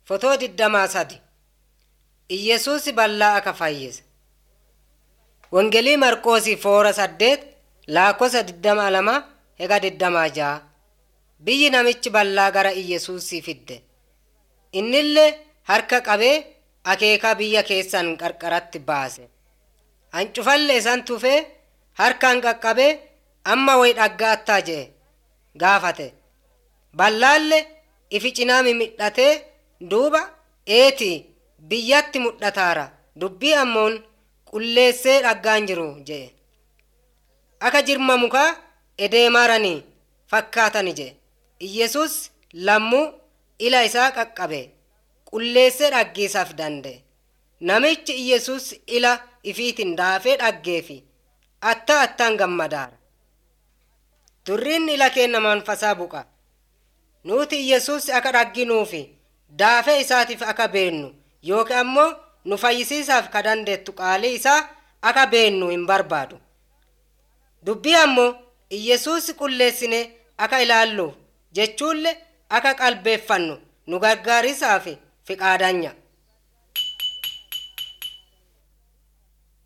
Fotoo digdamaa sadi Iyyesuus bal'aa akka fayyise. Wangelii Marqoosii foora saddeet lakkoofsa digdama lama hega digdamaa ja'a. Biyyi namichi bal'aa gara Iyyesuusii fidde. Innillee harka qabee akeekaa biyya keessan qarqaratti baase. Hancufalle isaan tufee harkaan qaqqabee amma wayi dhaggaattaa jee gaafate. Ballaalle ifi cinaa mimidhatee duuba eetii biyyatti mudhataara dubbii ammoon qulleessee dhaggaan jiru jee. Akka jirma mukaa edeemaaranii fakkaatani jee. Iyyesuus lammuu ila isaa qaqqabe qulleessee dhaggeessaaf danda'e. Namichi Iyyesuus ila ifiitiin daafee dhaggeefi atta attaan gammadaara. Durriin ila keenna manfasaa buqa. Nuti Iyyesuus akka dhagginuufi daafee isaatiif akka beennu yookiin ammoo nu fayyisiisaaf ka dandeettu qaalii isaa akka beennu hin barbaadu. Dubbii ammoo Iyyesuus qulleessine akka ilaalluuf jechuullee akka qalbeeffannu nu gargaarisaaf fiqaadanya.